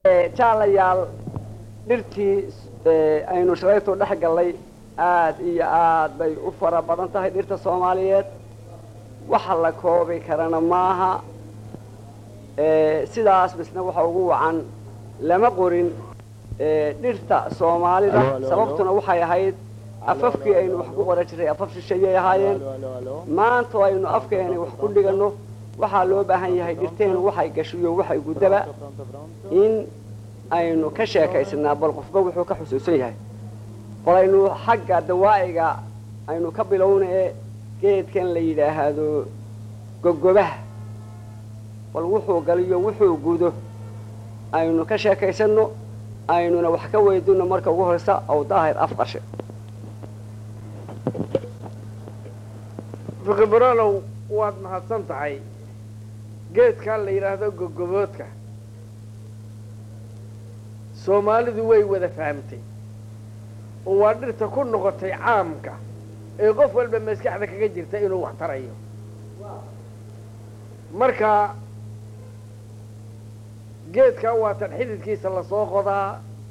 jaalayaal dhirtii aynu shalaytu dhex gallay aad iyo aad bay u fara badan tahay dhirta soomaaliyeed waxa la koobi karana maaha sidaas misna waxa ugu wacan lama qorin dhirta soomaalida sababtuna waxay ahayd afafkii aynu wax ku qoran jiray afaf shisheeyay ahaayeen maanta aynu afkeeni wax ku dhiganno waxaa loo baahan yahay dhirteenu waxay gashiyo waxay guddaba in aynu ka sheekaysnaa bal qofba wuxuu ka xusuusan yahay bal aynu xagga dawaa'iga aynu ka bilowna ee geedkan la yidhaahdo gogobaha bal wuxuu galiyo wuxuu gudo aynu ka sheekaysanno aynuna wax ka weydino marka ugu horeysa aw daahir afqashe fiqibralow waad mahadsan tahay geedkaa la yidhaahdo gogoboodka soomaalidu way wada fahamtay oo waa dhirta ku noqotay caamka ee qof walba maskaxda kaga jirta inuu wax tarayo marka geedkaa waa tan xididkiisa lasoo qodaa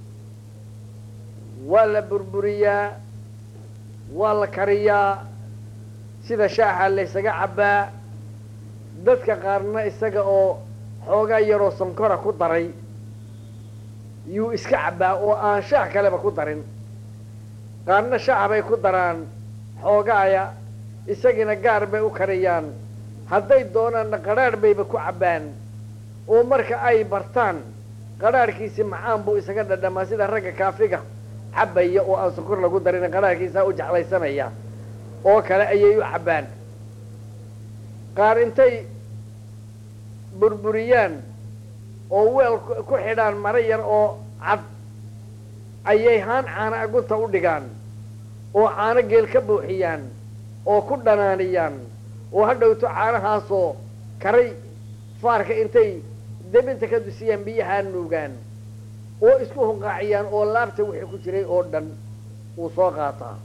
waa la burburiyaa waa la kariyaa sida shaaxa laysaga cabbaa dadka qaarna isaga oo xoogaa yaroo sankora ku daray yuu iska cabbaa oo aan shaah kaleba ku darin qaarna shaax bay ku daraan xoogaaya isagiina gaar bay u kariyaan hadday doonaanna qadhaadh bayba ku cabbaan oo marka ay bartaan qadhaadhkiisi macaan buu isaga dhadhamaa sida ragga kaafiga cabbaya oo aan sokor lagu darin qadhaadhkiisaa u jeclaysanaya oo kale ayay u cabbaan qaar intay burburiyaan oo weel ku xidhaan maro yar oo cad ayay haan caana agunta u dhigaan oo caano geel ka buuxiyaan oo ku dhanaaniyaan oo ha dhowto caanahaasoo karay faarka intay debinta ka dusiyaan biyahaa nuugaan oo isku hunqaaciyaan oo laabta wixii ku jiray oo dhan uu soo qaataa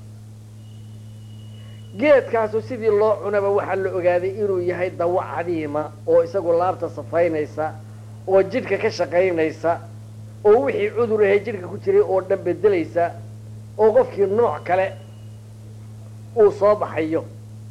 geedkaasu sidii loo cunaba waxaa la ogaaday inuu yahay dawo cadiima oo isagu laabta safaynaysa oo jidhka ka shaqaynaysa oo wixii cudur ahay jidhka ku jiray oo dhan bedelaysa oo qofkii nooc kale uu soo baxayo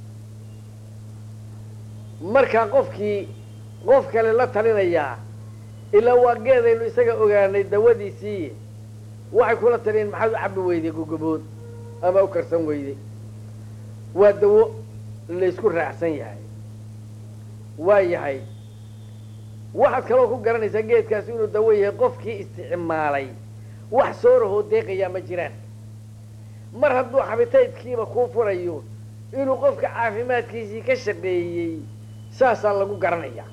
markaa qofkii qof kale la talinayaa ilaa waa geedaynu isaga ogaanay dawadiisii waxay kula taliyeen maxaad u cabbi weyday gogobood ama u karsan weyday waa dawo laysku raacsan yahay waa yahay waxaad kaloo ku garanaysaa geedkaasi inuu dawo yahay qofkii isticmaalay wax soo rahoo deeqayaa ma jiraan mar hadduu xabitaydkiiba kuu furayo inuu qofka caafimaadkiisii ka shaqeeyey saasaa lagu garanayaa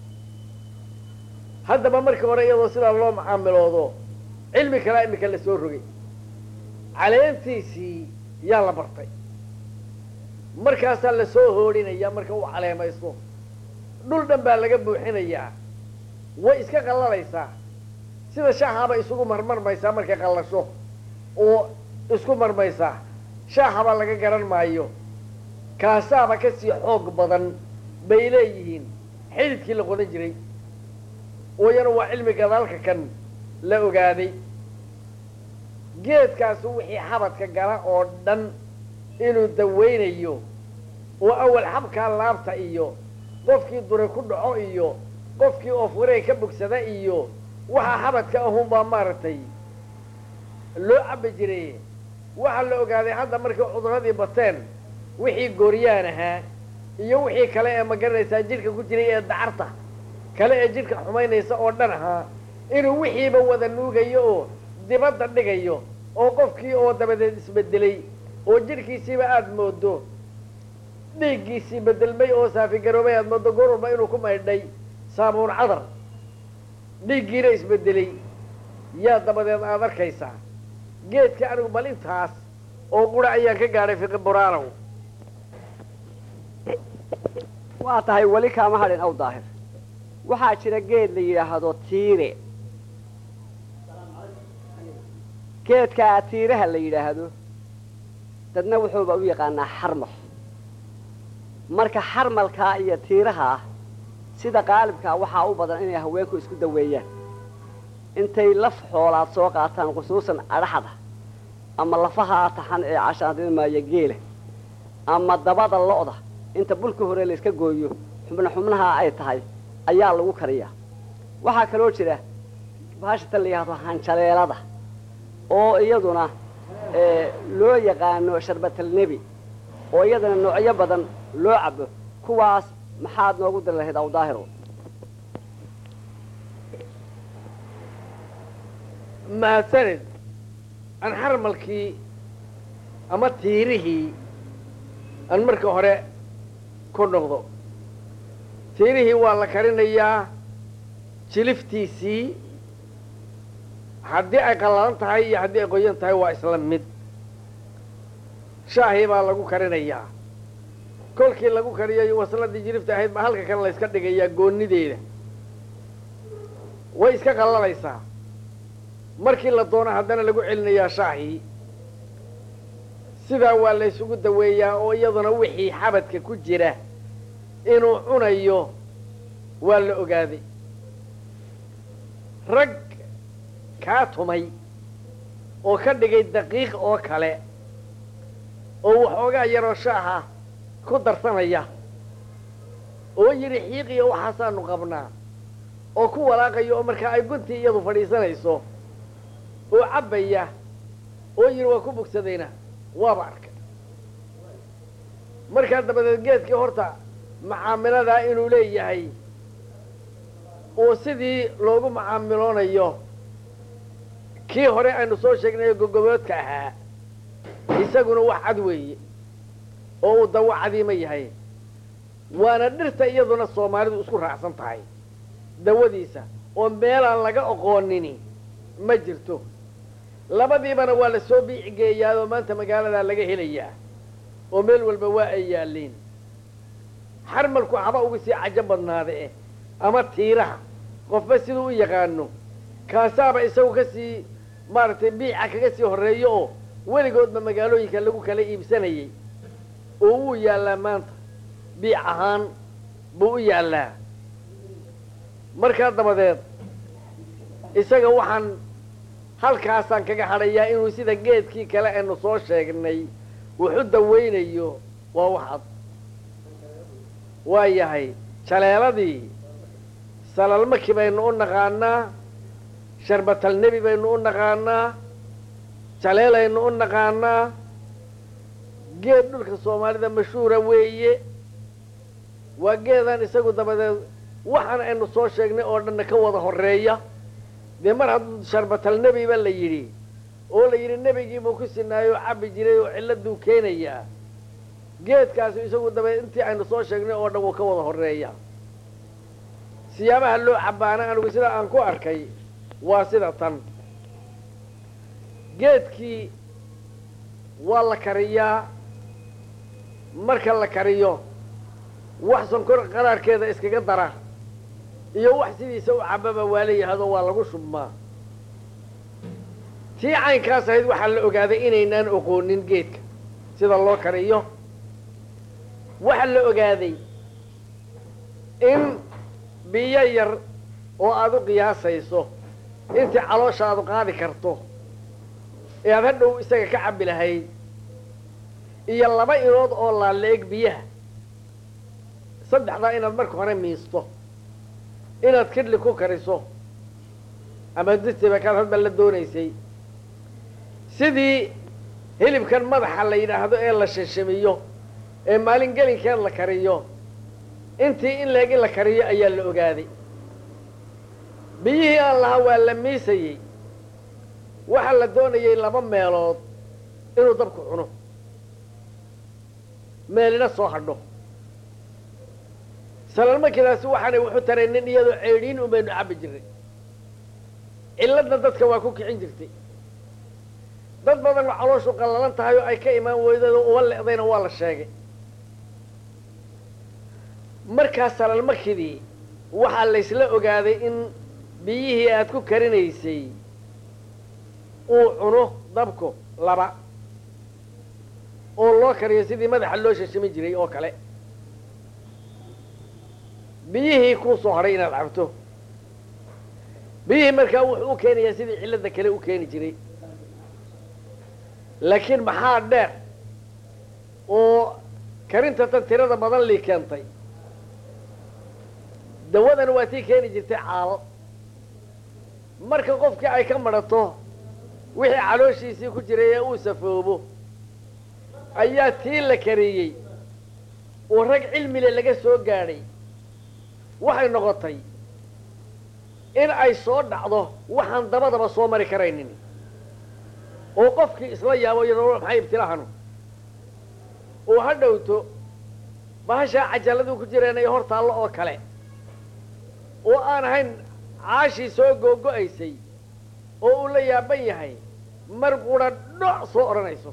haddaba markii hore iyadoo sidaa loo macaamiloodo cilmi kalaa imika la soo rogay caleentiisii yaa la bartay markaasaa lasoo hoodhinayaa marka uu caleemaysto dhul dhan baa laga buuxinayaa way iska qallalaysaa sida shaaxaba isugu marmarmaysaa markay qallasho oo isku marmaysaa shaaxaba laga garan maayo kaasaaba kasii xoog badan bay leeyihiin xididkii la qodan jiray ooyana waa cilmi gadaalka kan la ogaaday geedkaasu wixii xabadka gala oo dhan inuu dawaynayo oo awal xabkaa laabta iyo qofkii dure ku dhaco iyo qofkii oofurey ka bogsada iyo waxaa xabadka ahunbaa maaragtay loo cabbi jiray waxaa la ogaaday hadda markay cuduradii bateen wixii gooryaan ahaa iyo wixii kale ee magaranaysaa jidhka ku jiray ee dacarta kale ee jidhka xumaynaysa oo dhan ahaa inuu wixiiba wada nuugayo oo dibadda dhigayo oo qofkii oo dabadeed isbedelay oo jidhkiisiiba aada moodo dhiiggiisii bedelmay oo saafigaroobay aada moodo goor walba inuu ku maydhay saabuun cadar dhiiggiina isbedelay yaa dabadeed aada arkaysaa geedka anigu bal intaas oo qura ayaan ka gaadhay fiqi buraanow waa tahay weli kaama hadhin aw daahir waxaa jira geed la yidhaahdo tiire geedkaa tiiraha la yidhaahdo dadna wuxuuba u yaqaanaa xarmal marka xarmalkaa iyo tiiraha ah sida qaalibkaa waxaa u badan inay haweenku isku daweeyaan intay laf xoolaad soo qaataan khusuusan adhaxda ama lafaha taxan ee cashaadimaya geela ama dabada lo'da inta bulka hore la iska gooyo xubna xubnaha ay tahay ayaa lagu kariyaa waxaa kaloo jira bahashata la yidhahdo hanjaleelada oo iyaduna loo yaqaano sharbatalnebi oo iyadana noocyo badan loo cabo kuwaas maxaad noogu dari lahayd awdaahiro mahadsanid aan xarmalkii ama tiirihii aan marka hore ku noqdo tiirihii waa la karinayaa jiliftiisii haddii ay qallalan tahay iyo haddii ay qoyan tahay waa isla mid shaahii baa lagu karinayaa kolkii lagu kariyayo wasladii jilifta ahayd baa halka kale la yska dhigayaa goonideeda way iska qallalaysaa markii la doono haddana lagu celinayaa shaahii sidaa waa la ysugu daweeyaa oo iyaduna wixii xabadka ku jira inuu cunayo waa la ogaaday rag kaa tumay oo ka dhigay daqiiq oo kale oo waxoogaa yaroo shaaha ku darsanaya oo yidhi xiiqiyo waxaasaanu qabnaa oo ku walaaqaya oo markaa ay guntii iyadu fadhiisanayso oo cabbaya oo yidhi waa ku bogsadayna waaba arkay markaa dabadeed geedkii horta macaamiladaa inuu leeyahay oo sidii loogu macaamiloonayo kii hore aynu soo sheegnayo gogoboodka ahaa isaguna wax cad weeye oo uu dawo cadiima yahay waana dhirta iyaduna soomaalidu isku raacsan tahay dawadiisa oo meelaan laga oqoonini ma jirto labadiibana waa la soo biicigeeyaa oo maanta magaaladaa laga helayaa oo meel walba waa ay yaalliin xarmalku haba uga sii cajo badnaada eh ama tiiraha qofba siduu u yaqaano kaasaaba isagu ka sii maaragtay biica kaga sii horreeyo oo weligoodba magaalooyinka lagu kala iibsanayay oo wuu yaallaa maanta biic ahaan buu u yaallaa markaa dabadeed isaga waxaan halkaasaan kaga hadhayaa inuu sida geedkii kale aynu soo sheegnay wuxu dawaynayo waa waxad waa yahay jaleeladii salalmaki baynu u naqaanaa sharbatalnebi baynu u naqaanaa jaleelaynu u naqaanaa geed dhulka soomaalida mashhuura weeye waa geedaan isagu dabadeed waxaan aynu soo sheegnay oo dhanna ka wada horreeya dee mar hadduu sharbatalnebiba la yidhi oo la yidhi nebigiibuu ku sinaayo cabbi jiray oo cilladuu keenayaa geedkaasi isagu dabadeed intii aynu soo sheegnay oo dhan wuu ka wada horreeya siyaabaha loo cabbaana anigu sida aan ku arkay waa sida tan geedkii waa la kariyaa marka la kariyo wax sonkor qaraarkeeda iskaga dara iyo wax sidiisa u cababa waa la yidhahdo waa lagu shubmaa tii caynkaas ahayd waxaa la ogaaday inaynaan oqoonin geedka sida loo kariyo waxaa la ogaaday in biyo yar oo aada u qiyaasayso intii calooshaadu qaadi karto ee aad hadhow isaga ka cabbi lahayd iyo laba inood oo laala-eg biyaha saddexdaa inaad marka hore miisto inaad kidli ku kariso ama disiba kaad hadba la doonaysay sidii hilibkan madaxa la yidhaahdo ee la shashamiyo ee maalin gelinkeed la kariyo intii in leeg in la kariyo ayaa la ogaaday biyihii aan lahaa waa la miisayey waxaa la doonayay laba meelood inuu dabku cuno meelina soo hadho salalmakidaasi waxaanay wuxu taraynin iyadoo ceedhiin un baynu cabbi jirnay cilladna dadka waa ku kicin jirtay dad badan oo calooshu qallalan tahay oo ay ka imaan weydado uba le'dayna waa la sheegay markaa salalmakidii waxaa laysla ogaaday in biyihii aad ku karinaysay uu cuno dabku laba oo loo kariyo sidii madaxa loo shashami jiray oo kale biyihii kuu soo hadhay inaad cabto biyihii markaa wuxuu u keenayaa sidii cilladda kale u keeni jiray laakiin maxaa dheer oo karinta tan tirada badan lii keentay dawadan waa tii keeni jirtay caalo marka qofkii ay ka madhato wixii calooshiisii ku jiray ee uu safoobo ayaa tii la kariyey oo rag cilmile laga soo gaadhay waxay noqotay in ay soo dhacdo waxaan dabadaba soo mari karaynin oo qofkii isla yaabo yadoo maxay ibtilahanu oo ha dhowto bahashaa cajalladuu ku jireen ay hor taallo oo kale oo aan ahayn caashii soo googo-aysay oo uu la yaaban yahay mar qura dhoc soo odhanayso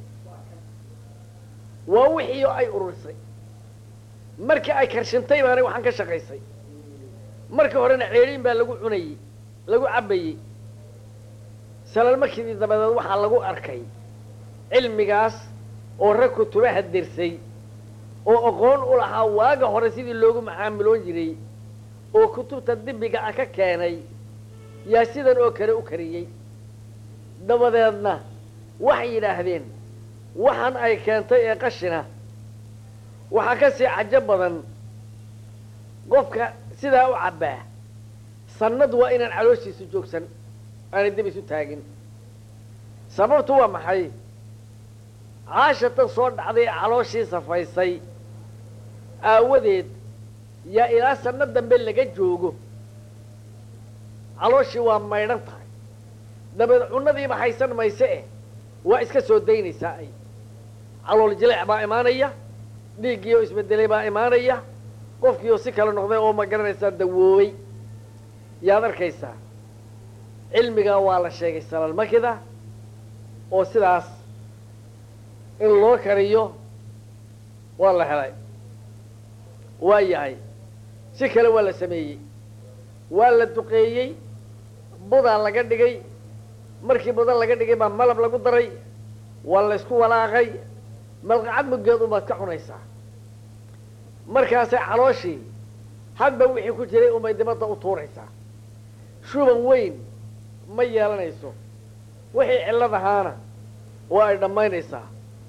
waa wixii ay ururisay markii ay karshintay baanay waxaan ka shaqaysay markii horena ceedhiin baa lagu cunayey lagu cabbayey salalmakidii dabadeed waxaa lagu arkay cilmigaas oo rag kutubaha dirsay oo aqoon u lahaa waaga hore sidii loogu macaamiloon jiray oo kutubta dibiga ah ka keenay yaa sidan oo kale u kariyey dabadeedna waxay yidhaahdeen waxaan ay keentay ee qashina waxaa ka sii cajo badan qofka sidaa u cabbaa sannad waa inaan calooshiisu joogsan aanay dib isu taagin sababtu waa maxay caashatan soo dhacday ee calooshii safaysay aawadeed yaa ilaa sanno dambe laga joogo calooshii waa maydhan tahay dabeed cunadiiba haysan mayse eh waa iska soo daynaysaa ay calool jileec baa imaanaya dhiiggii oo isbedelay baa imaanaya qofkii oo si kale noqday oo ma garanaysaa dawoobay yaad arkaysaa cilmigaa waa la sheegay salalmakida oo sidaas in loo kariyo waa la helay waa yahay si kale waa la sameeyey waa la duqeeyey budaa laga dhigay markii buda laga dhigay baa malab lagu daray waa la ysku walaaqay malqacad muggeed unbaad ka cunaysaa markaasay calooshii hadba wixii ku jiray unbay dibadda u tuuraysaa shuban weyn ma yeelanayso wixii cillad ahaana waa ay dhammaynaysaa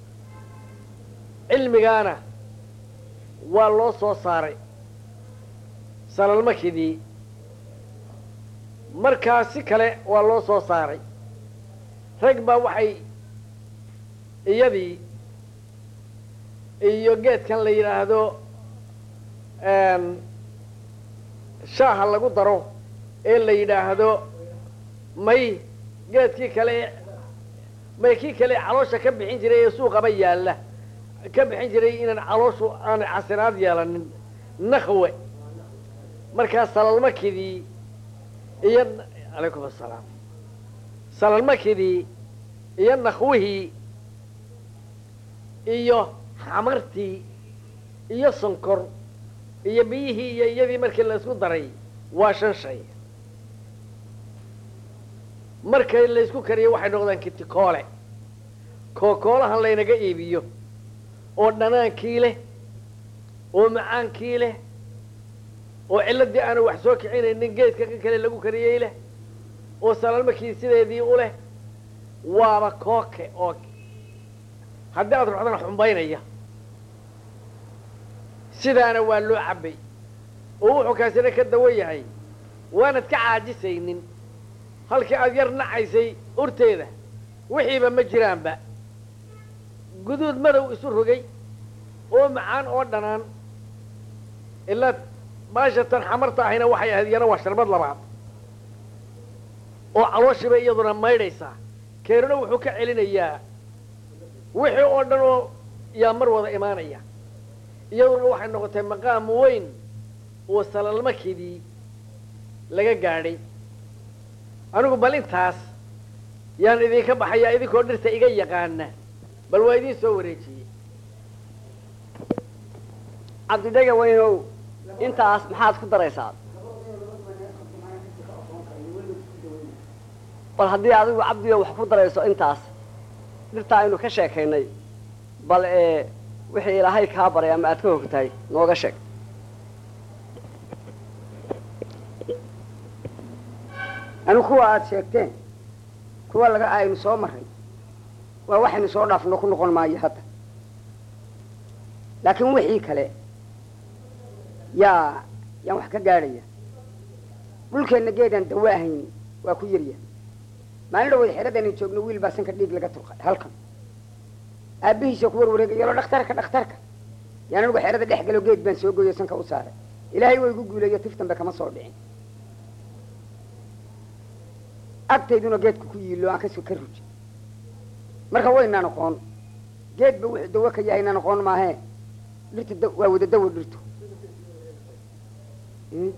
cilmigaana waa loo soo saaray salalmakidii markaa si kale waa loo soo saaray rag baa waxay iyadii iyo geedkan la yidhaahdo shaaha lagu daro ee la yidhaahdo may geedkii kale may kii kale caloosha ka bixin jiray ee suuqaba yaalla ka bixin jiray inaan calooshu aanay casinaad yeelanin nakwe markaa salalmakidii iyo calaykum assalaam salalmakidii iyo nakwihii iyo xamartii iyo sonkor iyo biyihii iyo iyadii markii la isku daray waa shan shay markay la isku kariyo waxay noqdaan kitikoole kookoolahan laynaga iibiyo oo dhanaankii leh oo macaankii leh oo cilladii aanu wax soo kicinaynin geedka kan kale lagu kariyey leh oo salalmakii sideedii u leh waaba kooke oo haddii aad ruxdana xumbaynaya sidaana waa loo cabbay oo wuxuu kaasina ka dawan yahay waanad ka caajisaynin halkii aad yar nacaysay urteeda wixiiba ma jiraanba guduud madow isu rogay oo macaan oo dhanaan ilaa baashatan xamarta ahayna waxay ahayd iyana waa sharbad labaad oo calooshiiba iyaduna maydhaysaa keenuna wuxuu ka celinayaa wixii oo dhan oo yaa mar wada imaanaya iyaduna waxay noqotay maqaam weyn oo salalmakidii laga gaadhay anigu bal intaas yaan idinka baxayaa idinkoo dhirta iga yaqaana bal waa idiin soo wareejiyey cabdidhega weynow intaas maxaad ku daraysaa bal haddii adigu cabdiga wax ku darayso intaas dhirtaa aynu ka sheekaynay bal ee wixii ilaahay kaa baray ama aad ka hogtahay nooga sheeg anu kuwa aada sheegteen kuwa laga aynu soo maray waa waxaynu soo dhaafno ku noqon maayo hadda laakiin wixii kale yaa yaan wax ka gaadhaya dhulkeenna geedaan dawo ahayn waa ku yarya maalin dhawood xeradaynu joogno wiil baa sanka dhiig laga turqay halkan aabbihiisa ku warwareegayalo dhakhtarka dhakhtarka yaan anigu xerada dhex galo geed baan soo goyo sanka u saaray ilaahay waa igu guuleeyo tif dambe kama soo dhicin agtayduna geedka ku yiilo aan kasoo ka ruji marka waynaan aqoon geedba wuxuu dawo ka yahay inaan aqoon maahee dhirta da- waa wada dawo dhirtu Mm.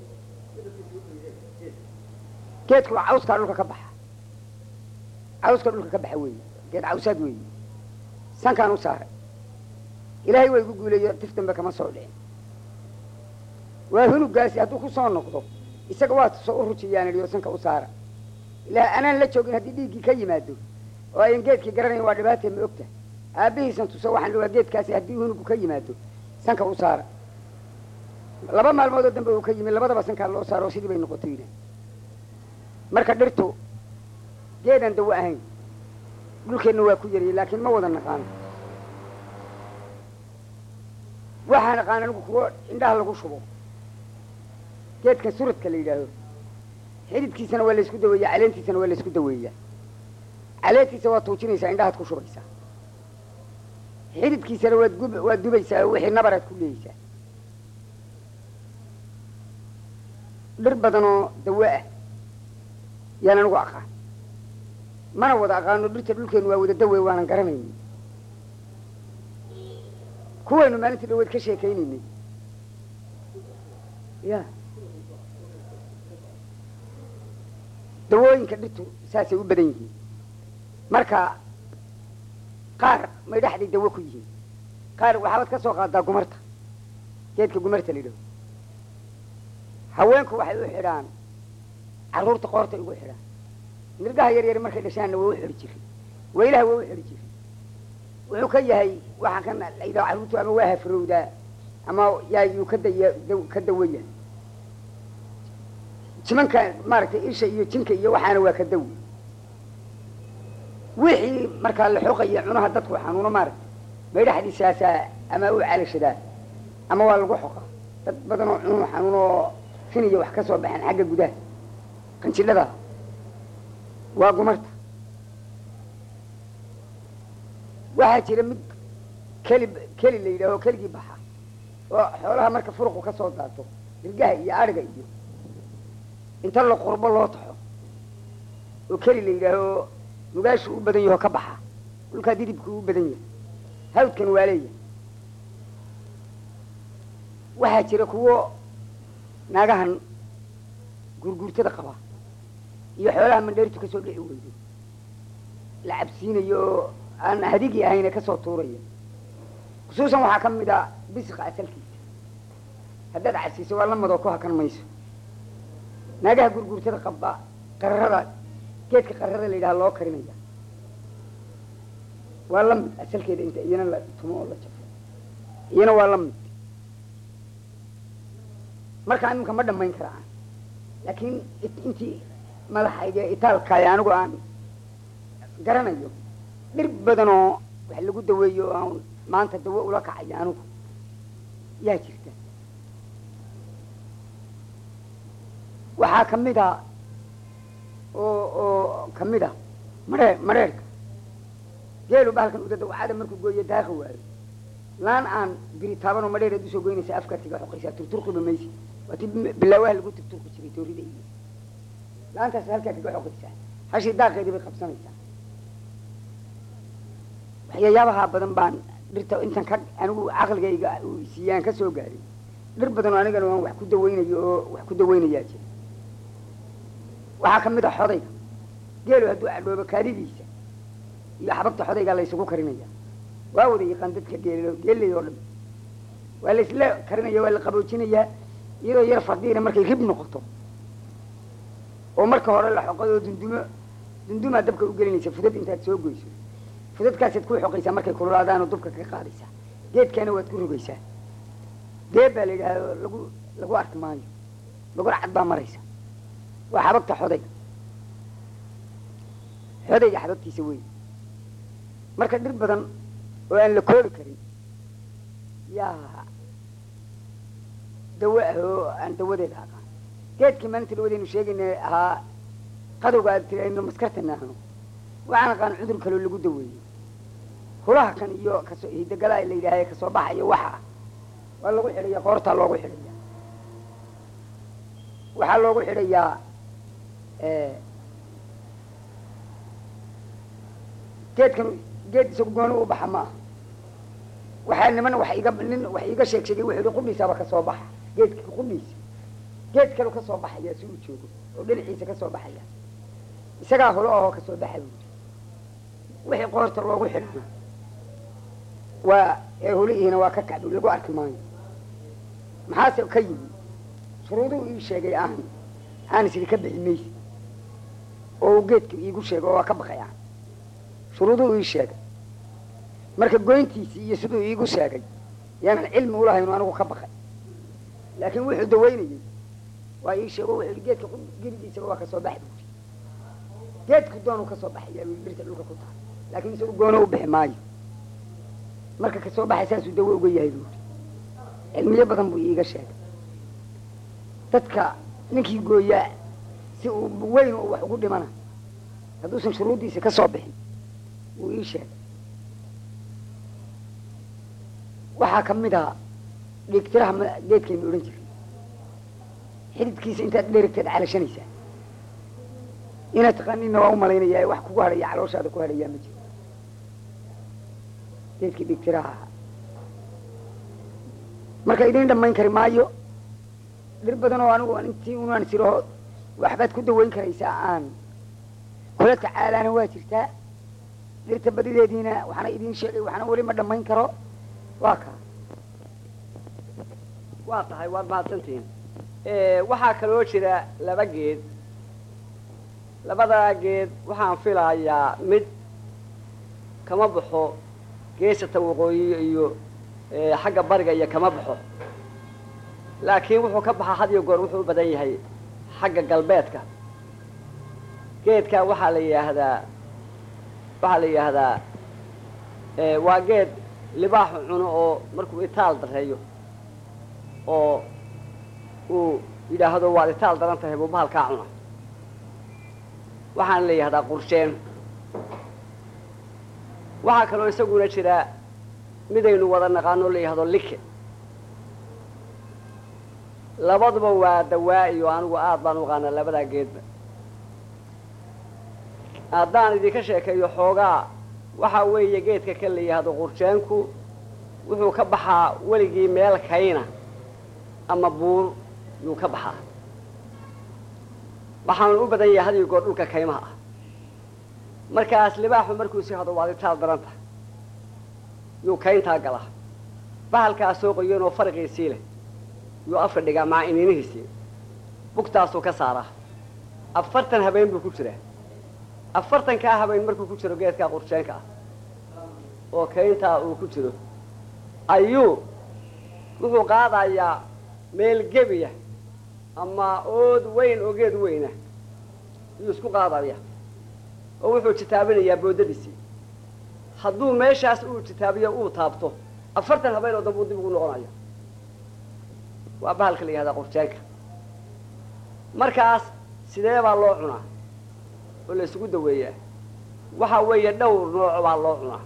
geedku waa cawskaa dhulka ka baxa cawska dhulka ka baxa weeye geed cawsaad weeye sankaan u saaray ilaahay waa igu guuleeyo tif dambe kama soo dhicin waa hunugaasi hadduu ku soo noqdo isaga waa soo u rujiyaan idhi oo sanka u saara ilaa anaan la joogin haddii dhiiggii ka yimaado oo ayan geedkii garanayn waa dhibaatee ma ogta aabbihiisan tuso waxaan waa geedkaasi haddii hunugu ka yimaado sanka u saara laba maalmoodoo dambe uu ka yimi labadaba sankaa loo saaro oo sidii bay noqotay yidhi marka dhirtu geedaan dawo ahayn dhulkeenna waa ku yariyay laakiin ma wada naqaano waxaa naqaan anigu kuwo indhaha lagu shubo geedka suradka la yidhaaho xididkiisana waa laysku daweeyaa caleentiisana waa laysku daweeyaa caleentiisa waad tuujinaysaa indhahaad ku shubaysaa xididkiisana waad gub waad dubaysaa wixii nabaraad ku leeyeysaa dhir badanoo dawo ah yaan anigu aqaan mana wada aqaano dhirta dhulkeenu waa wada dawe waanan garanayni kuwaynu maalintii dhaweed ka sheekaynaynay ya dawooyinka dhirtu saasay u badan yihiin marka qaar may dhexday dawo ku yihiin qaar waxaabad ka soo qaadaa gumarta geedka gumarta la yidhaho haweenku waxay u xidhaan carruurta qoortay ugu xidhaan nirgaha yar yar markay dhashaanna waa u xidhi jiray weylaha waa u xidhi jiray wuxuu ka yahay waxaa kan la yidhaho carruurtu ama waa hafrowdaa ama yaa yuu ka daya daw- ka dawaya jimanka maaragtay isha iyo jinka iyo waxaana waa ka dawi wixii markaa la xoqaya cunaha dadku xanuuno maaragtay maydhaxdiisaasaa ama u calashadaa ama waa lagu xoqaa dad badan oo cunuhu xanuun oo finiya wax ka soo baxeen xagga gudaha qanjidhada waa gumarta waxaa jira mid keli keli la yidhaaho keligii baxa oo xoolaha marka furuqu ka soo daato dirgaha iyo adhiga iyo inta la qurbo loo taxo oo keli la yidhaaho nugaashu u badan yaho ka baxa dhulkaa didibku u badan yahay hawdkan waa leeyahay waxaa jira kuwo naagahan gurguurtada qaba iyo xoolaha mandheertu kasoo dhici weydo la cabsiinayo oo aan hadigii ahayne kasoo tuuraya khusuusan waxaa ka mid a bisiqa asalkiisa haddaad cabsiiso waa lamadoo ku hakan mayso naagaha gurguurtada qaba qararada geedka qararada la yidhaha loo karinaya waa la mid asalkeeda inta iyana la tumo oo la jafo iyana waa la mid markaa iminka ma dhamayn karaan laakiin it- intii madaxayga itaalkaay anigu aan garanayo dhir badanoo wax lagu daweeyo oo aan maanta dawo ula kacayo anigu yaa jirta waxaa kamid a oo oo kamid a maree mareerka geelu bahalkan udadawacada markuu gooyo daaqa waayo laan aan biri taabanoo madheer aad usoo goynaysa afkaad kaga xoqaysaa turturqiba maysi waa ti bilaawaha lagu turturqi jiray toorida iyo laantaas halkaa kaga xoqaysaa hashii daaqeedii bay qabsanaysaa waxyaayabaha badan baan dhirta intan ka anigu caqligayga uu siiyaan ka soo gaaray dhir badanoo anigana waan wax ku dawaynayo oo wax ku dawaynayaa jira waxaa kamid a xodayga geelu hadduu cadhoobo kaadidiisa iyo xabagta xodaygaa la ysugu karinaya waa wada yaqaan dadka geel geelay oo dhan waa la isla karinaya waa la qaboojinayaa iyadoo yar fadhiina markay rib noqoto oo marka hore la xoqay oo dundumo dundumaa dabka u gelinaysa fudad intaad soo goyso fudadkaasaad ku xoqaysaa markay kululaadaanoo dubka ka qaadaysaa geedkaana waad ku rogaysaa geed baa la yidhaahdo lagu lagu arki maayo laguna cad baa maraysa waa xabagta xodayga xodayga xababtiisa weyn marka dhir badan oo aan la koobi karin yaa dawo ah oo aan dawadeeda aqaan geedkii maalinta dhawadaynu sheegayna ahaa qadowga aad tirayno maskartana ahno waxaan aqaan cudur kaloo lagu daweeyo hulaha kan iyo kasoo hidagalaha la yidhaaha kasoo baxayo waxa waa lagu xidhaya qoortaa loogu xidhaya waxaa loogu xidhayaa geedkan geed isagu gooni u baxa maaha waxaa niman wax iga nin wax iiga sheeg sheegay wuxuu yihi qudhiisaaba kasoo baxa geedka qudhiisa geed kalu kasoo baxaya si uu joogo oo dhinaciisa kasoo baxaya isagaa hulo ahoo kasoo baxa buuri wixii qoorta loogu xidhana waa ee hulihiina waa ka kacbi lagu arki maayo maxaase ka yimi shuruuduu ii sheegay aan aan isiri ka bixi mayse oo uu geedka iigu sheegay oo waa ka baqay aan shuruuduu ii sheegay marka goyntiisii iyo siduu iigu sheegay yaanan cilmi ulahayno anigu ka baqay laakiin wuxuu dawaynayey waa ii sheego wuxuu yihi geedka geridiisaba waa kasoo baxi buuri geedku doonuu kasoo baxaya bui birta dhulka ku tahay laakiin isagu goono u bixi maayo marka kasoo baxay saasuu dawo uga yahay buuri cilmiyo badan buu iiga sheegay dadka ninkii gooyaa si uu weyn oo wax ugu dhimana hadduusan shuruuddiisa ka soo bixin wuu ii sheegay waxaa ka mid a dhiigtiraha ma geedkaynu odhan jiray xididkiisa intaad dherigteed calashanaysaa inaad taqaaniinna waa u malaynayaa wax kugu hadhaya calooshaada ku hadhayaa ma jiro geedkii dhiigtiraha ahaa marka idiin dhammayn kari maayo dhir badan oo anigu intii unaan siraho waxbaad ku dawayn karaysaa aan kula tacaalaana waa jirtaa dhirta badideediina waxaana idiin sheegay waxaana weli ma dhammayn karo waa kaa waa tahay waad mahadsantihiin waxaa kaloo jira laba geed labadaa geed waxaan filayaa mid kama baxo geesata waqooyi iyo xagga bariga iyo kama baxo laakiin wuxuu ka baxaa had iyo goor wuxuu u badan yahay xagga galbeedka geedkaa waxaa la yidhaahdaa waxaa la yidhaahdaa waa geed libaaxu cuno oo markuu itaal dareeyo oo uu yidhaahdo waad itaal daran tahay buu bahalkaa cuna waxaana la yidhahdaa qursheen waxaa kaloo isaguna jira midaynu wada naqaano la yidhahdo like labaduba waa dawaa iyo anigu aad baan u aqaanaa labadaa geedba haddaan idinka sheekeeyo xoogaa waxaa weeye geedka ka la yidhaahdo qurjeenku wuxuu ka baxaa weligii meel kayna ama buur yuu ka baxaa waxaanu u badan yahay hadiyo goor dhulka kaymaha ah markaas libaaxu markuu si hado waad itaal daranta yuu kayntaa galaa bahalkaa soo qoyan oo fariqiisii leh yuu afka dhigaa maca iniinihiisii bugtaasuu ka saaraa afartan habeen buu ku jiraa afartankaa habeen markuu ku jiro geedkaa qurjeenka ah oo kayntaa uu ku jiro ayuu wuxuu qaadayaa meel gebiya ama ood weyn oo geed weyna yuu isku qaadaya oo wuxuu jitaabinayaa boodadiisii hadduu meeshaas uu jitaabiyo uu taabto afartan habeen oo dambe uu dib ugu noqonayo waa bahalka la yihahdaa qurjeenka markaas sidee baa loo cunaa oo la isugu daweeyaa waxa weeye dhowr nooc baa loo cunaa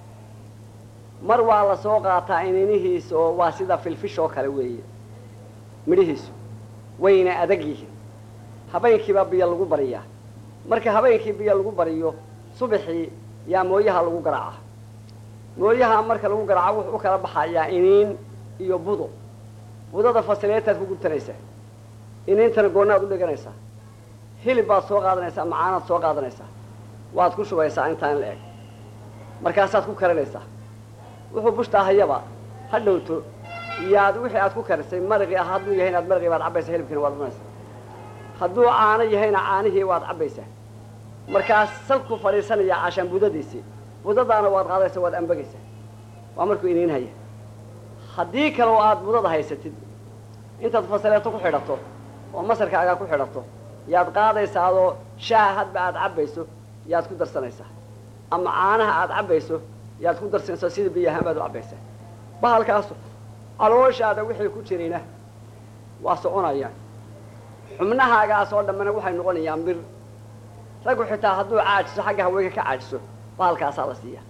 mar waa la soo qaataa ininihiisa oo waa sida filfish oo kale weeye midhihiisu wayna adag yihiin habeenkiibaa biyo lagu bariyaa marka habeenkii biyo lagu bariyo subaxii yaa mooyaha lagu garaaca mooyaha marka lagu garaaco wuxuu u kala baxayaa iniin iyo budo budada fasileetaad ku gubtanaysaa iniintana goonaad u dhiganaysaa hilib baad soo qaadanaysaa macaanaad soo qaadanaysaa waad ku shubaysaa intaan la eg markaasaad ku karinaysaa wuxuu bushtaa hayaba ha dhowto iyaad wixii aad ku karisay maraqii ah hadduu yahay inaad maraqii baad cabbaysaa hilibkiina waad cunaysaa hadduu caano yahayna caanihii waad cabbaysaa markaas salku fadhiisanayaa cashaan budadiisii budadaana waad qaadaysaa waad ambagaysaa waa markuu iniin haya haddii kale oo aad budada haysatid intaad fasaleeto ku xidhato oo masarkaagaa ku xidhato yaad qaadaysaa adoo shaaha hadba aad cabbayso yaad ku darsanaysaa ama caanaha aada cabbayso yaad ku darsanaysaa sida biyahaan baad u cabbaysaa bahalkaasu calooshaada wixii ku jirayna waa soconayaan xubnahaagaas oo dhammana waxay noqonayaan bir raggu xitaa hadduu caajiso xagga haweenka ka caajiso bahalkaasaa la siiya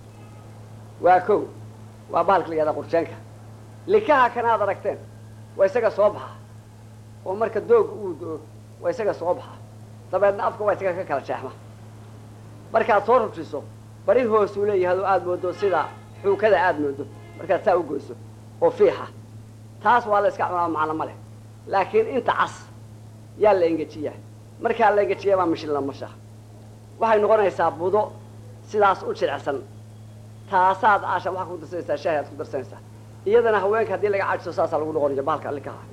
waa kow waa bahalka la yihahdaa qurjeenka likaha kanaad aragteen waa isaga soo baxa oo marka dooga uu do-o waa isaga soo baxa dabeedna afka waa isaga ka kala jeexma markaad soo rujiso bari hoosuu leeyahay oo aada moodo sida xuukada aada moodo markaad saa u goyso oo fiixa taas waa la iska cunaa macno ma leh laakiin inta cas yaa la engejiyaa markaa la engejiyaa baa mishin la masha waxay noqonaysaa budo sidaas u jilicsan taasaad aasha waxaa ku darsanaysaa shaahi aad ku darsanaysaa iyadana haweenka haddii laga cajiso saasaa lagu noqonaya bahalka likaha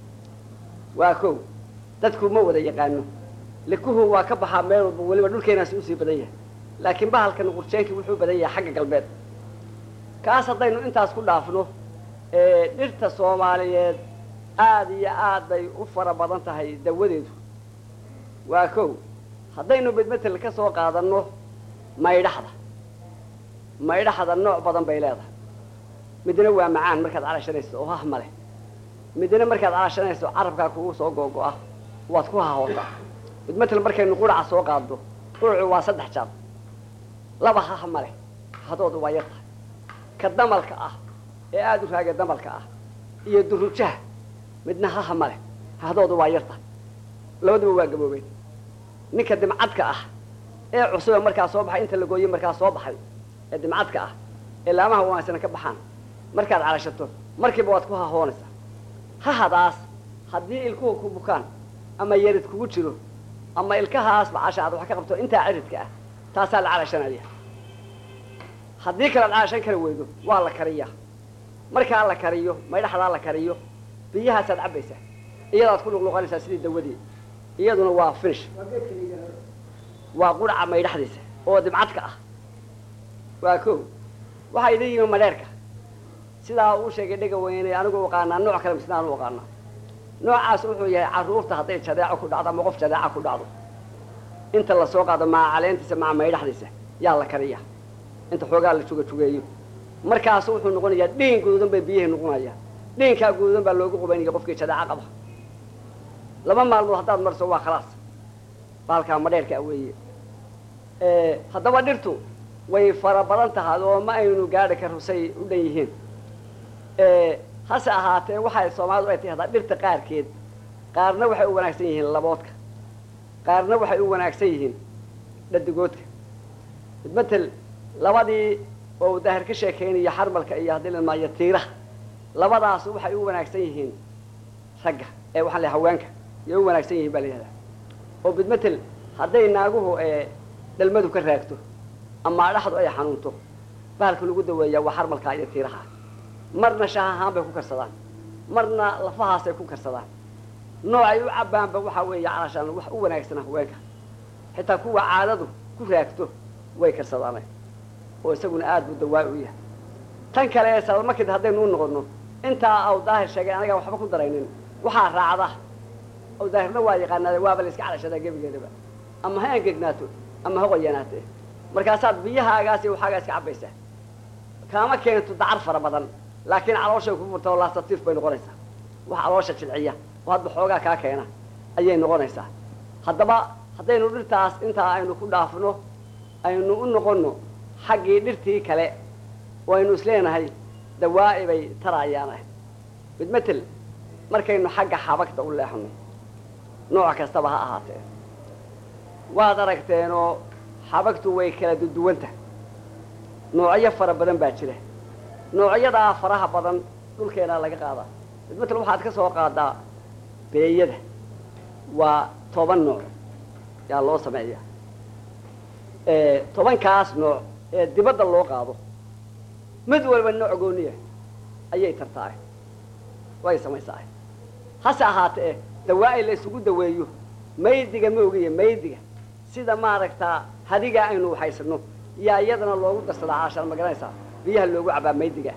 waa kow dadku ma wada yaqaano likuhu waa ka baxaa meel walba weliba dhulkeenaasi usii badan yahay laakiin bahalkan qurjeenkii wuxuu badan yahay xagga galbeed kaas haddaynu intaas ku dhaafno dhirta soomaaliyeed aada iyo aad bay u fara badan tahay dawadeedu waa kow haddaynu bedmetel ka soo qaadanno maydhaxda maydhaxda nooc badan bay leedahay midna waa macaan markaad calashanayso oo hah ma leh midna markaad calashanayso carabkaa kugu soo googo-a waad ku hahootaa bedmetel markaynu quraca soo qaadno qurucu waa saddex jaad laba hah ma leh hadoodu waa yartahay ka damalka ah ee aada u raagay damalka ah iyo durujaha midna haha ma leh hahdoodu waa yartahay labaduba waa gaboobeen ninka dimcadka ah ee cusube markaa soo baxay inta la gooyey markaa soo baxay ee dimcadka ah ee laamaha wanaagsana ka baxaan markaad calashato markiiba waad ku hahoonaysaa hahadaas haddii ilkuhu ku bukaan ama yarid kugu jiro ama ilkahaasba casha aad wax ka qabto intaa ciridka ah taasaa la calashanaya haddii kalead calashan kari weydo waa la kariyaa markaa la kariyo maydhaxdaa la kariyo biyahaasaad cabbaysaa iyadaad ku luqluqanaysaa sidii dawadii iyaduna waa finish waa quraca maydhaxdiisa oo dibcadka ah waa ko waxaa idin yimi madheerka sidaa uu sheegay dhega weyne anigu aqaanaa nooc kale misna anu aqaanaa noocaas wuxuu yahay carruurta hadday jadeeco ku dhacdo ama qof jadeeca ku dhacdo inta lasoo qaado maca caleentiisa maca maydhaxdiisa yaa la kariyaa inta xoogaa la juga jugeeyo markaasu wuxuu noqonayaa dhiin guduudan bay biyahay noqonayaan dhiinkaa guduudan baa loogu qubaynaya qofkii jadeeca qaba laba maalmood haddaad marso waa khalaas baalkaa madheerka weeye haddaba dhirtu way fara badan tahay oo ma aynu gaadhi karo say u dhan yihiin hase ahaatee waxay soomaalidu ay tahdaa dhirta qaarkeed qaarna waxay u wanaagsan yihiin laboodka qaarna waxay u wanaagsan yihiin dhadigoodka matel labadii oo daahir ka sheekaynaya xarmalka iyo haddii la maayo tiiraha labadaas waxay u wanaagsan yihiin ragga ee waxaan le haweenka yay u wanaagsan yihiin baa la yihahdaa oo bidmetel hadday naaguhu dhalmadu ka raagto ama dhaxdu ay xanuunto bahalka lagu daweeyaa waa xarmalkaa iyo tiiraha marna shaah ahaan bay ku karsadaan marna lafahaasay ku karsadaan noocay u cabbaanba waxaa weeye calashaan wax u wanaagsan haweenka xitaa kuwa caadadu ku raagto way karsadaane oo isaguna aada buu dawaa u yahay tan kale ee salmakid haddaynu u noqono intaa aw daahir sheegay anagaan waxba ku daraynin waxaa raacda aw daahirna waa yaqaanaade waaba la iska calashadaa gebigeedaba ama ha angegnaato ama ha qoyanaate markaasaad biyahaagaas iyo waxaagaa iska cabbaysaa kaama keento dacar fara badan laakiin calooshay ku furta oo laastatiif bay noqonaysaa wax caloosha jilciya oo hadba xoogaa kaa keena ayay noqonaysaa haddaba haddaynu dhirtaas intaa aynu ku dhaafno aynu u noqonno xaggii dhirtii kale oo aynu isleenahay dawaa'i bay taraayaanah midmetel markaynu xagga xabagta u leexno nooc kastaba ha ahaatee waad aragteenoo xabagtu way kala duduwanta noocyo fara badan baa jira noocyadaa faraha badan dhulkeenaa laga qaadaa midmetel waxaad ka soo qaadaa beeyada waa toban nooc yaa loo sameeyaa tobankaas nooc ee dibadda loo qaado mid walba nooc gooniya ayay tartaa way samaysaa hase ahaatee dawaa-i la isugu daweeyo maydiga ma ogiya maydiga sida maaragtaa hadigaa aynu waxaysano yaa iyadana loogu darsadaa caashan ma garanaysaa biyaha loogu cabaa maydiga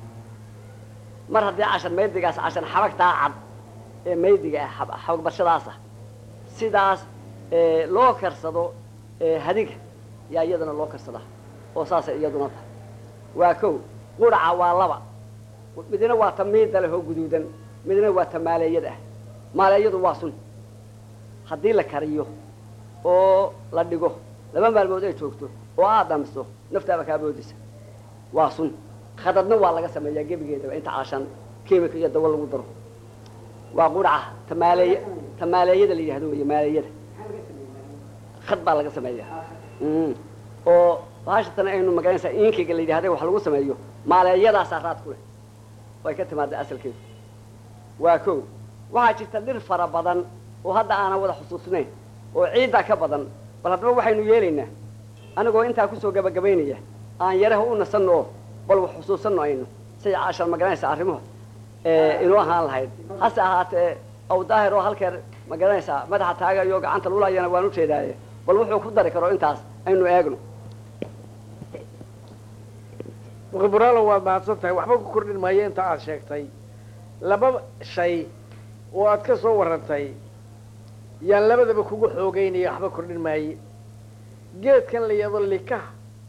mar haddii cashan maydigaas cashan xabagtaa cad ee maydiga ah xabag barshadaas ah sidaas loo karsado ee hadiga yaa iyadana loo karsadaa oo saasay iyaduna tahay waa kow quraca waa laba midna waa ta miida leh oo guduudan midna waa ta maaleeyada ah maaleeyadu waa sun haddii la kariyo oo la dhigo laba maalmood ay joogto oo aad dhamiso naftaaba kaa boodisa waa sun khadadna waa laga sameeyaa gebigeedaba inta caashan kimika iyo dawo lagu daro waa quraca ta maaleey ta maaleeyada la yidhahdo wey maaleeyada khad baa laga sameeyaa oo baashatan aynu magaranaysaa inkiga la yidhahda wax lagu sameeyo maaleeyadaasaa raad ku leh way ka timaada asalkeedu waa kow waxaa jirta dhir fara badan oo hadda aanan wada xusuusnayn oo ciiddaa ka badan bal haddaba waxaynu yeelaynaa anigoo intaa kusoo gabagabaynaya aan yaraha u nasanno oo bal wax xusuusanno aynu say caashar magaranaysa arrimuhu inuu ahaan lahayd hase ahaatee aw daahir oo halkeer magaranaysaa madaxa taagayo gacanta lulayana waan ujeedaaye bal wuxuu ku dari karo intaas aynu eegno mukhiburaalo waad mahadsan tahay waxba ku kordhin maayo inta aada sheegtay laba shay oo aad ka soo warrantay yaan labadaba kugu xoogeynaya waxba kordhin maaye geedkan la yado likaha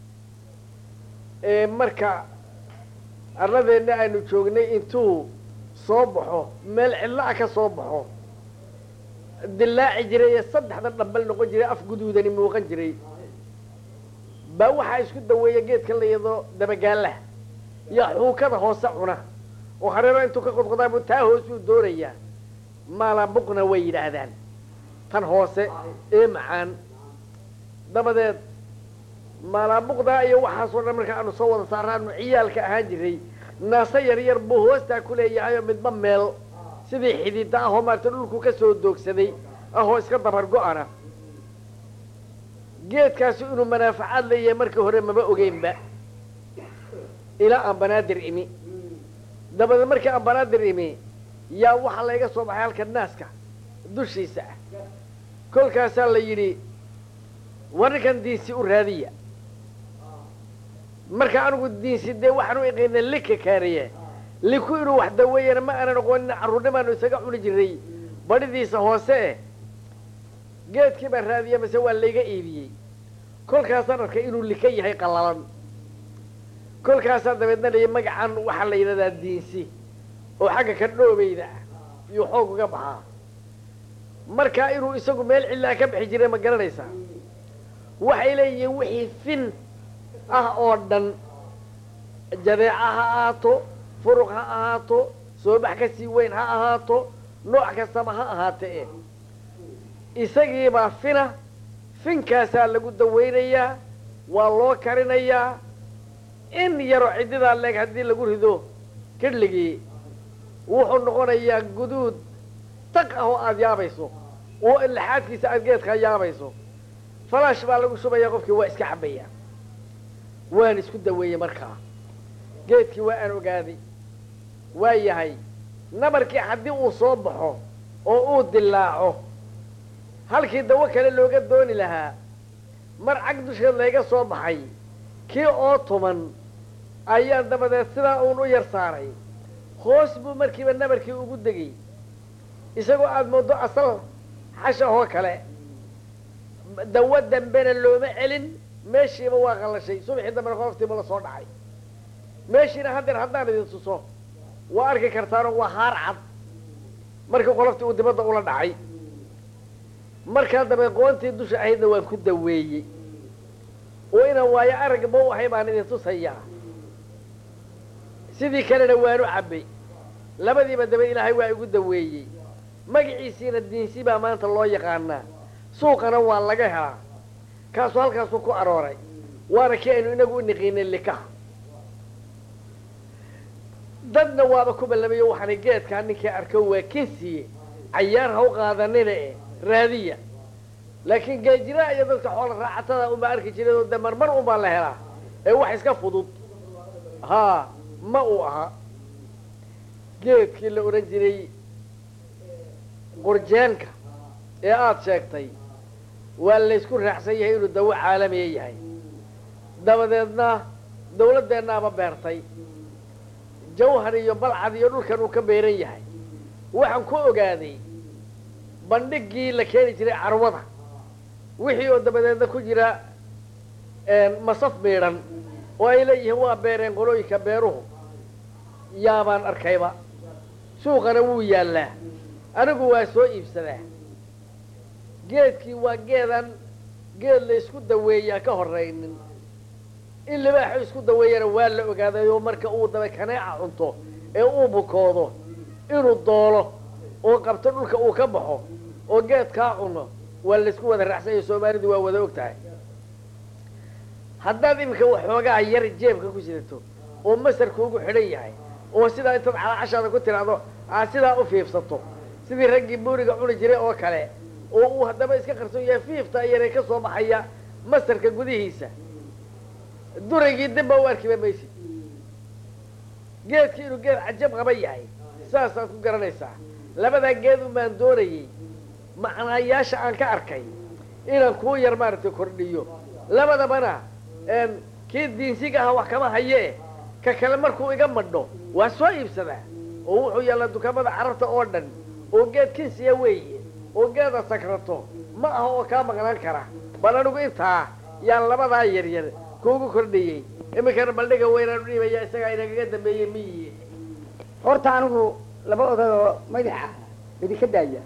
ee marka arladeenna aynu joognay intuu soo baxo meel cidla-a ka soo baxo dillaaci jiray ee saddexda dhambal noqon jiray af guduudani muuqan jiray baa waxaa isku daweeya geedkan la yado dabagaalaha yaa xuukada hoose cuna oo hareero intuu ka qodqodaabu taa hoosuu doonayaa maalabuqna way yidhaahdaan tan hoose ee macaan dabadeed maalaabuqdaa iyo waxaasoo dhan marka aanu soo wada saaraanu ciyaalka ahaan jiray naase yar yar buu hoostaa ku leeyahay oo midba meel sidii xidida ahoo maarata dhulku ka soo doogsaday ahoo iska dabar go-ana geedkaasi inuu manaafacaad leeyahay markii hore maba ogeynba ilaa aan banaadir imi dabadeed markii aan banaadir imi yaa waxaa layga soo baxay halka naaska dushiisa ah kolkaasaa la yidhi war ninkan diinsi u raadiya marka anigu diinsi dee waxaan u iqaynay lika kaariye liku inuu wax daweeyana ma aanan oqoonin carruurnimaanu isaga cuni jiray badhidiisa hoose eh geedkii baan raadiya mase waa layga iibiyey kolkaasaan arkay inuu lika yahay qallalan kolkaasaa dabeedna lay magacan waxaa la yidhahdaa diinsi oo xagga ka dhoobeyda ah iyuu xoog uga baxaa markaa inuu isagu meel cillaa ka bixi jiray ma garanaysaa waxay leeyihiin wixii fin ah oo dhan jadeeca ha ahaato furuq ha ahaato soobax ka sii weyn ha ahaato nooc kastaba ha ahaate e isagiibaa fina finkaasaa lagu dawaynayaa waa loo karinayaa in yaro ciddidaa leeg haddii lagu rido kidhligii wuxuu noqonayaa guduud taq ah oo aada yaabayso oo laxaadkiisa aada geedkaa yaabayso falaash baa lagu shubayaa qofkii waa iska cabbayaa waan isku daweeyey markaa geedkii waa aan ogaaday waa yahay nabarkii haddii uu soo baxo oo uu dilaaco halkii dawo kale looga dooni lahaa mar cag dusheed layga soo baxay kii oo tuman ayaan dabadeed sidaa uun u yar saaray hoos buu markiiba nabarkii ugu degay isagoo aada mooddo asal xashahoo kale dawo dambena looma celin meeshiiba waa qallashay subaxii dambena qoloftiiba la soo dhacay meeshiina haddeer haddaan idin tuso waa arki kartaanoo waa haar cad markii qoloftii uu dibadda ula dhacay markaa dabe qoontii dusha ahaydna waan ku daweeyey oo inaan waayo aragba u ahay baan idin tusayaa sidii kalena waanu cabbay labadiiba dabe ilaahay waa igu daweeyey magaciisiina diinsi baa maanta loo yaqaanaa suuqana waa laga helaa kaasuu halkaasuu ku arooray waana kii aynu inagu u niqiinay likaha dadna waaba ku ballamayo waxaana geedkaa ninkii arko waa kinsiye cayaar ha u qaadanina e raadiya laakiin geejiraha iyo dadka xoola raacatada unbaa arki jiray oo de marmar unbaa la helaa ee wax iska fudud haa ma uu aha geedkii la odhan jiray qurjeenka ee aada sheegtay waa laysku raacsan yahay inuu dawo caalamiya yahay dabadeedna dawladdeennaaba beertay jawhar iyo balcad iyo dhulkan uu ka beeran yahay waxaan ku ogaaday bandhigii la keeni jiray carwada wixii oo dabadeedna ku jira masaf miidhan oo ay leeyihiin waa beereen qolooyinka beeruhu yaabaan arkayba suuqana wuu yaallaa anigu waa soo iibsadaa geedkii waa geedan geed la isku daweeyaa ka horraynin in libaaxu isku daweeyana waa la ogaaday oo marka uu daba kaneeca cunto ee uu bukoodo inuu doolo oo qabto dhulka uu ka baxo oo geedkaa cuno waa laysku wada raacsanya soomaalidu waa wada og tahay haddaad iminka waxoogaa yar jeebka ku sidato oo masarkuugu xidhan yahay oo sidaa intaad calaacashaada ku tiraahdo aad sidaa u fiifsato sidii raggii buuriga cuni jiray oo kale oo uu haddaba iska qarsoon yahay fiifta yaree ka soo baxaya masarka gudihiisa duraygii dibba u arkiba maysid geedkii inuu geed cajab qaba yahay saasaad ku garanaysaa labadaa geed umaan doonayey macnaayaasha aan ka arkay inaan kuu yar maaragtay kordhiyo labadabana kii diinsiga aha wax kama hayee ka kale markuu iga madho waa soo iibsadaa oo wuxuu yaallaa dukaamada carabta oo dhan oo geed kinsiya weeye oo geeda sakrato ma aha oo kaa maqnaan kara bal anigu intaa yaan labadaa yaryar kuugu kordhiyey iminkana baldhiga weynaan u dhiibaya isagaa inagaga dambeeyey miyi horta anigu laba odayoo madaxa idinka daaya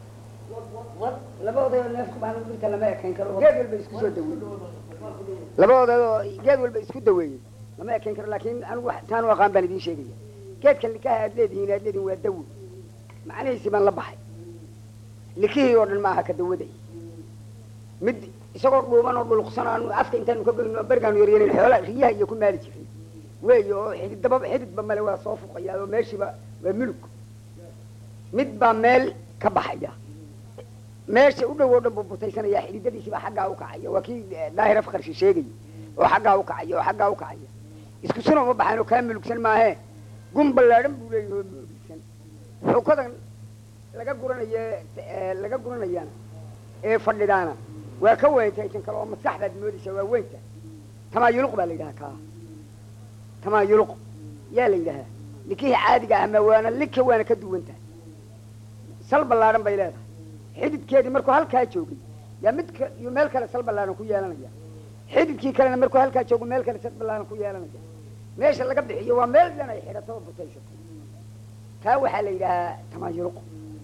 laba odayoo neefku baan dhirta lama ekayn karo oo geed walba isku soo daweeyey laba odayoo geed walba isku daweeyey lama ekayn karo laakiin anigu taan u aqaan baan idiin sheegaya geedkan likaha aad leedihiin aad leedihin waa dawo macnihiisii baan la baxay likihii oo dhan maaha ka dawaday mid isagoo dhuuban oo dhuluqsan aanu afka intaanu ka goyno bergaanu yaryanin xoola riyaha iyo ku maali jiray weey oo xididaba xididba male waa soo fuqayaa oo meeshiiba waa mulug mid baa meel ka baxaya meesha u dhow oo dhan buu butaysanaya xididadiisiibaa xaggaa u kacaya waa kii daahir afkarshi sheegaya oo xaggaa u kacaya oo xaggaa u kacaya isku suna uma baxayn oo kaa mulugsan maahee gun ballaadhan buu leeyahay oo mulugsan xukadan laga guranaye laga guranayana ee fadhidaana waa ka weyntahay tan kale oo maskax baad moodaysaa waa weynta tamaayuluq baa la yidhahaa kaa tamaayuluq yaa la yidhahaa likihii caadiga ah ma waana lika waana ka duwan tahay sal ballaadhan bay leedahay xididkeedii markuu halkaa joogay yaa mid ka iyo meel kale sal ballaadhan ku yeelanaya xididkii kalena markuu halkaa joogo meel kale sal ballaadhan ku yeelanaya meesha laga bixiyo waa meel dhan ay xidhato oo butaysato kaa waxaa la yidhahaa tamaayuluq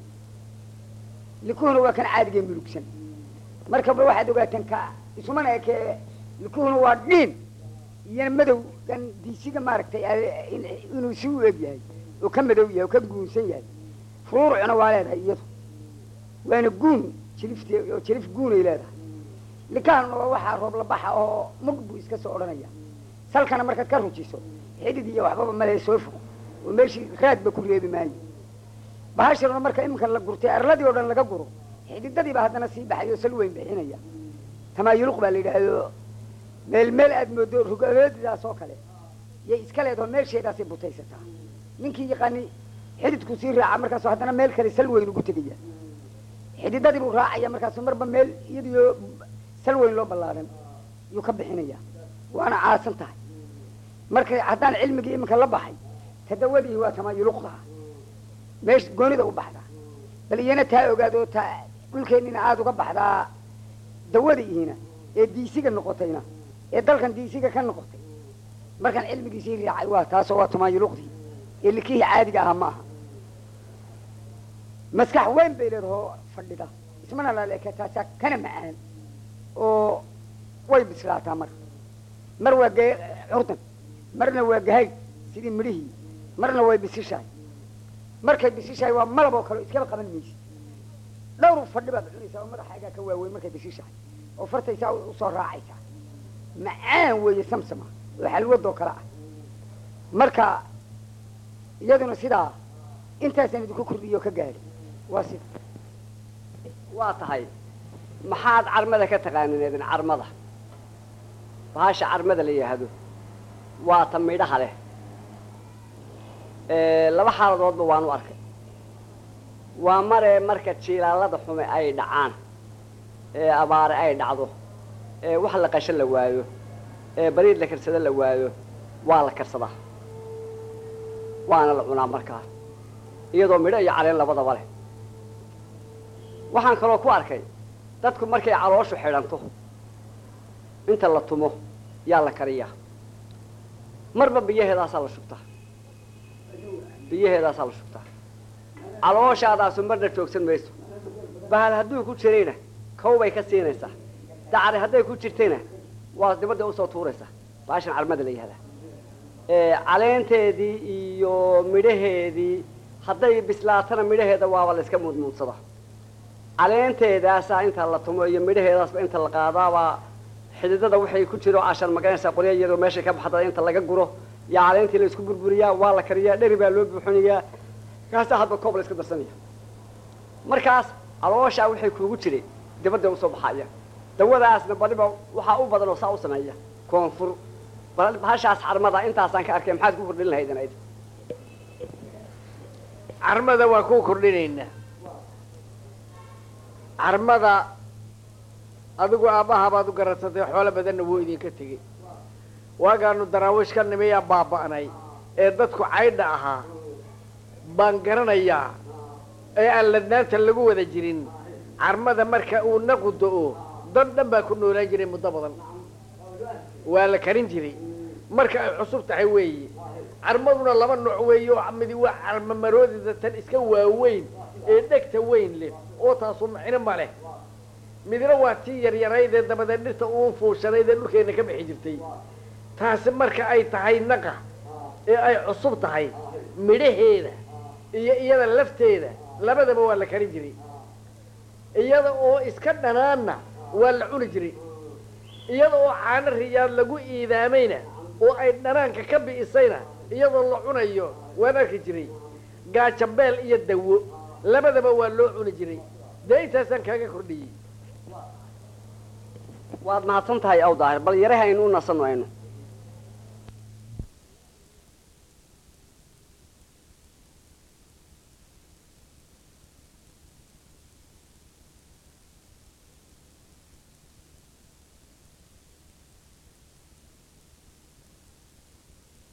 likuhuna waa kan caadigee mulugsan markaba waxaad ogaataan ka isumana ekee likuhuna waa dhiin iyona madow kan diisiga maaragtay inuu si u eg yahay oo ka madow yahay oo ka guunsan yahay furuurucna waa leedahay iyadu waana guun jilifte oo jilif guunay leedahay likahanuna waa waxaa roobla baxa oo mug buu iska soo odhanaya salkana markaad ka rujiso xidid iyo waxbaba male soo fog oo meeshii raadba ku reebi maayo bahashiruna marka iminka la gurtay arladii oo dhan laga guro xididadiiba haddana sii baxay oo sal weyn bixinaya tamaayuluq baa la yidhaahdo meel meel aad moodo rugadeedidaas oo kale yay iska leedaho meesheedaasay butaysataa ninkii yaqaani xididku sii raaca markaasu haddana meel kale sal weyn ugu tegaya xididadii buu raacaya markaasu marba meel iyadiyo sal weyn loo ballaadan yuu ka bixinaya waana caasan tahay marka haddaan cilmigii iminka la baxay tadawadii waa tamaayuluqda meesha goonida u baxdaa bal iyana taa ogaado taa dhulkeennina aada uga baxdaa dawadiiina ee diisiga noqotayna ee dalkan diisiga ka noqotay markaan cilmigiisii raacay waa taasoo waa tamaayuluqdii ee likihii caadiga ahaa ma aha maskax weyn bay leedahoo fadhida ismana laleeke taasaa kana macaan oo way bislaataa mar mar waa ge curdan marna waa gahayd sidii midhihii marna way bisishahay markay bisishahay waa malab oo kale iskaba qaban maysid dhowr fadhi baad cunaysaa oo madaxaagaa ka waaweyn markay bisishahay oo fartaysaa usoo raacaysaa macaan weeye samsama oo xalwadoo kale ah marka iyaduna sidaa intaasaan idinku kordhiyo ka gaadhi waa sida waa tahay maxaad carmada ka taqaanin idin carmada bahasha carmada la yidhaahdo waa ta midhaha leh laba xaaladoodba waan u arkay waa maree marka jiilaalada xume ay dhacaan ee abaare ay dhacdo ee wax la qasho la waayo ee bariid la karsado la waayo waa la karsadaa waana la cunaa markaas iyadoo midho iyo caleen labadaba leh waxaan kaloo ku arkay dadku markay calooshu xidhanto inta la tumo yaa la kariyaa marba biyaheedaasaa la shubtaa biyaheedaasaa la shubtaa calooshaadaasu marna joogsan mayso bahal hadduu ku jirayna kow bay ka siinaysaa dacri hadday ku jirtayna waa dibadda usoo tuuraysaa baashan carmada la yihahdaa caleenteedii iyo midhaheedii hadday bislaatana midhaheeda waaba la iska muudmuudsada caleenteedaasaa inta la tumo iyo midhaheedaasba inta la qaadaabaa xididada waxay ku jiro cashan magaranaysaa qorya iyadoo meeshay ka baxda inta laga guro yaa caleentii la isku burburiyaa waa la kariyaa dheri baa loo buuxinayaa kaasaa hadba koob la iska darsanaya markaas calooshaa waxay kuugu jiray dibadda usoo baxaya dawadaasna baliba waxaa u badan oo saa u sameeya koonfur bal bahashaas xarmada intaasaan ka arkay maxaad ku kordhin lahaydin ayd carmada waa ku kordhinaynaa carmada adigu aabbaha baad u garadsatay xoolo badanna wuu idinka tegey waagaanu daraawish ka nimiyaa baaba'nay ee dadku caydha ahaa baan garanayaa ee aan ladnaanta lagu wada jirin carmada marka uu naqu do-o dad dhan baa ku noolaan jiray muddo badan waa la karin jiray marka ay cusub tahay weeye carmaduna laba nooc weeye oo midi waa carmamaroodida tan iska waaweyn ee dhegta weyn leh oo taasu macno ma leh midna waa tii yaryarayd ee dabadeed dhirta uu fuushanayd ee dhulkeena ka bixi jirtay taasi marka ay tahay naqa ee ay cusub tahay midhaheeda iyo iyada lafteeda labadaba waa la karin jiray iyada oo iska dhanaanna waa la cuni jiray iyada oo caano riyaad lagu iidaamayna oo ay dhanaanka ka bi'isayna iyadoo la cunayo waan arki jiray gaajabeel iyo dawo labadaba waa loo cuni jiray dee intaasaan kaaga kordhiyey waad mahadsan tahay aw daahir bal yaraha aynu u nasanno aynu